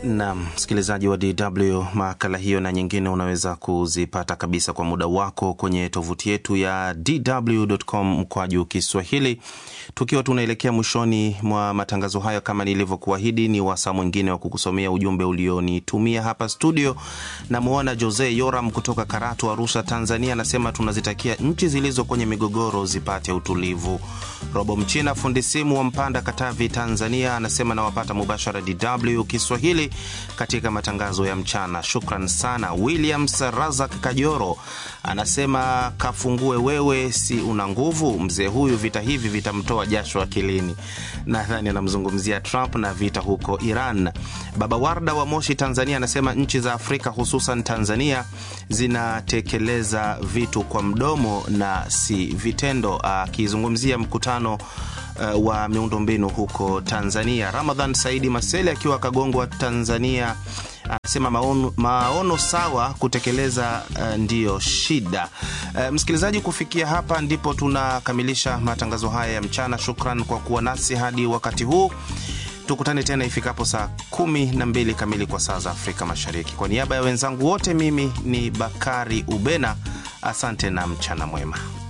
na msikilizaji wa DW, makala hiyo na nyingine unaweza kuzipata kabisa kwa muda wako kwenye tovuti yetu ya dw.com mkwaju Kiswahili. Tukiwa tunaelekea mwishoni mwa matangazo hayo, kama nilivyokuahidi, ni wasaa mwingine wa kukusomea ujumbe ulionitumia hapa studio. Namwona Jose Yoram kutoka Karatu, Arusha, Tanzania, anasema tunazitakia nchi zilizo kwenye migogoro zipate utulivu. Robo Mchina, fundi simu wa Mpanda, Katavi, Tanzania, anasema nawapata mubashara DW Kiswahili katika matangazo ya mchana. Shukran sana. Williams Razak Kajoro anasema kafungue wewe, si una nguvu? Mzee huyu vita hivi vitamtoa jasho akilini. Nadhani anamzungumzia Trump na vita huko Iran. Baba Warda wa Moshi, Tanzania, anasema nchi za Afrika hususan Tanzania zinatekeleza vitu kwa mdomo na si vitendo, akizungumzia mkutano Uh, wa miundombinu huko Tanzania. Ramadhan Saidi Masele akiwa Kagongwa, Tanzania anasema maono, maono sawa kutekeleza uh, ndiyo shida. Uh, msikilizaji, kufikia hapa ndipo tunakamilisha matangazo haya ya mchana. Shukran kwa kuwa nasi hadi wakati huu. Tukutane tena ifikapo saa kumi na mbili kamili kwa saa za Afrika Mashariki. Kwa niaba ya wenzangu wote, mimi ni Bakari Ubena, asante na mchana mwema.